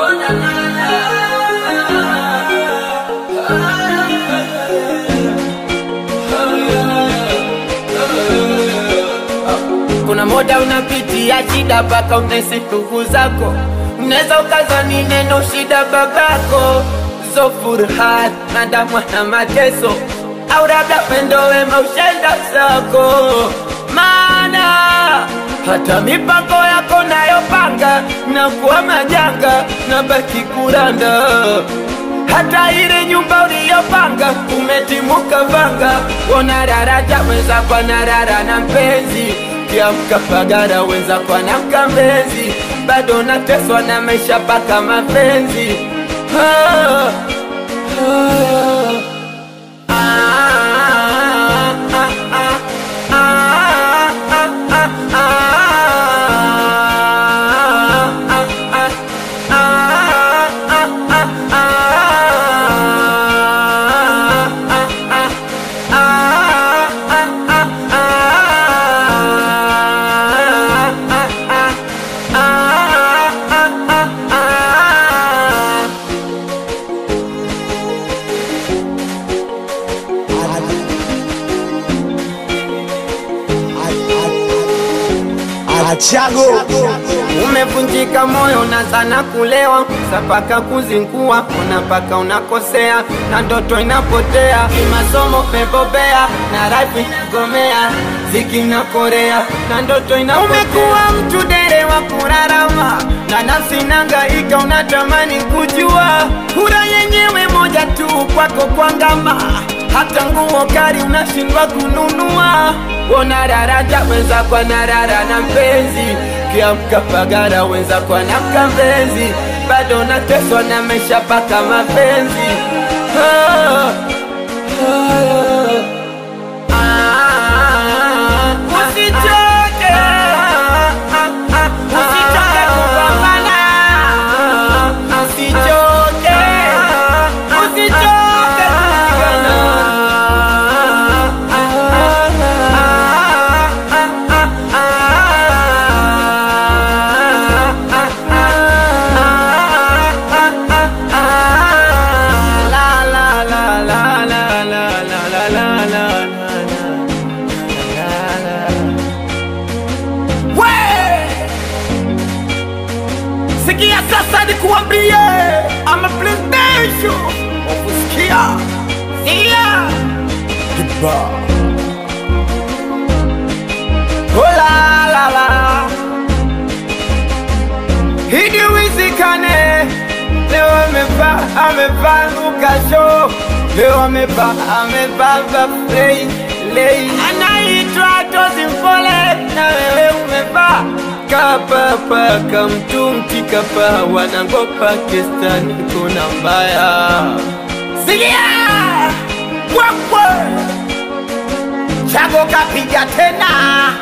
Kuna muda unapitia shida mpaka unahisi ndugu zako, unaweza ukazani neno shida babako, zo furaha na damwa na mateso, au labda pendo wema ushenda zako, maana hata mipango yako nayopanga na kuwa majanga na baki kuranda hata ile nyumba uliyopanga umetimuka vanga, ona daraja weza kwa narara na mpenzi kiamka pagara weza kwa na mkambenzi, bado nateswa na maisha paka mapenzi ah, ah, ah, ah, ah, ah, ah, ah, Achago Umevunjika moyo na sana kulewa, sapaka kuzingua, unapaka unakosea, na ndoto inapotea, kimasomo pebobea, na rapi gomea, ziki na korea, na ndoto inapotea. Umekuwa mtu dere wa kurarama, na nafsi nangaika, unatamani kujua, kura yenyewe moja tu kwako kwangama hata nguo kari unashindwa kununua. Wona daraja wenza kwa narara na mpenzi, kiamka pagara wenza kwa na mkambenzi, bado nateswa na maisha paka mapenzi ah, ah, ah, usichoke, usichoke kupambana, usichoke, usichoke kupigana. La, la, la, la, la, la, la, la, la, la, la, la. We! Sikia sasa nikuambie, ama presidential ukusikia, sikia Oh la la la Hidi wizikane Leo amevaa amevaa lukasho Leo amevaa amevaa vafrei lei Anaitwa Tozi Mpole na wewe umevaa Kapapa kamtumti kapa wanangopa kestani kuna mbaya Sikia Wakwe Chago kapiga tena